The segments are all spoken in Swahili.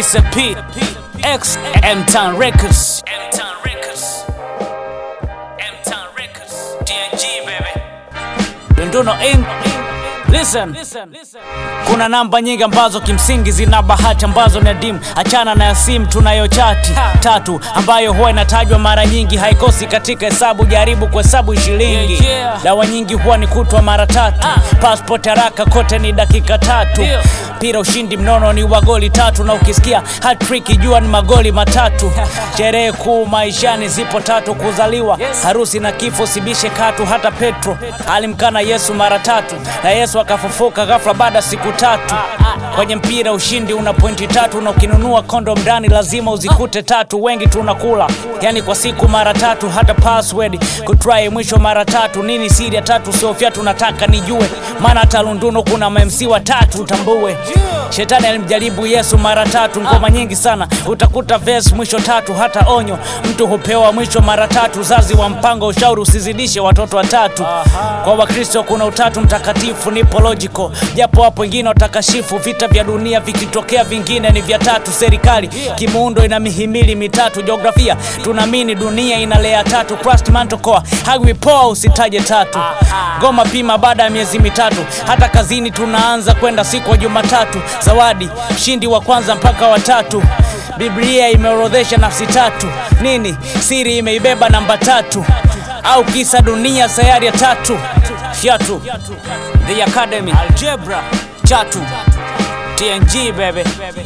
Kisa P X M Town Records M Town Records M Town Records DNG baby Dunduno Inc Listen. Kuna namba nyingi ambazo kimsingi zina bahati ambazo ni adimu. Achana na ya simu tunayochati tatu, ambayo huwa inatajwa mara nyingi, haikosi katika hesabu. Jaribu kuhesabu shilingi. Dawa nyingi huwa ni kutwa mara tatu. Passport haraka kote ni dakika tatu. Pira ushindi mnono ni wa goli tatu, na ukisikia hat-trick jua ni magoli matatu. Sherehe kuu maishani zipo tatu: kuzaliwa, harusi na kifo. Sibishe katu. Hata Petro alimkana Yesu mara tatu, na Yesu akafufuka ghafla baada ya siku tatu. Kwenye mpira ushindi una pointi tatu, na ukinunua kondom ndani lazima uzikute tatu. Wengi tunakula yani kwa siku mara tatu, hata password kutry mwisho mara tatu. Nini siri ya tatu? Siofia tunataka nijue, maana hata Lunduno kuna mamc watatu, utambue. Shetani alimjaribu Yesu mara tatu, ngoma nyingi sana utakuta verse mwisho tatu. Hata onyo mtu hupewa mwisho mara tatu. Uzazi wa mpango ushauri usizidishe watoto watatu. Kwa Wakristo kuna utatu mtakatifu, nipo logical, japo hapo wengine watakashifu. Vita vya dunia vikitokea, vingine ni vya tatu. Serikali kimuundo ina mihimili mitatu. Jiografia tunaamini dunia ina lea tatu. Crust mantle core hagwi poa, usitaje tatu. Ngoma pima baada ya miezi mitatu. Hata kazini tunaanza kwenda siku ya Jumatatu. Zawadi mshindi wa kwanza mpaka watatu. Biblia imeorodhesha nafsi tatu. Nini siri imeibeba namba tatu? Au kisa dunia sayari ya tatu? Fyatu The Academy Algebra Chatu TNG baby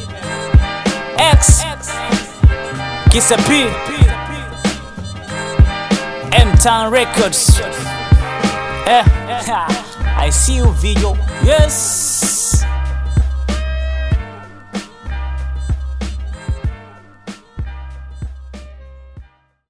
X Kisa P M Town Records Eh I see you video Yes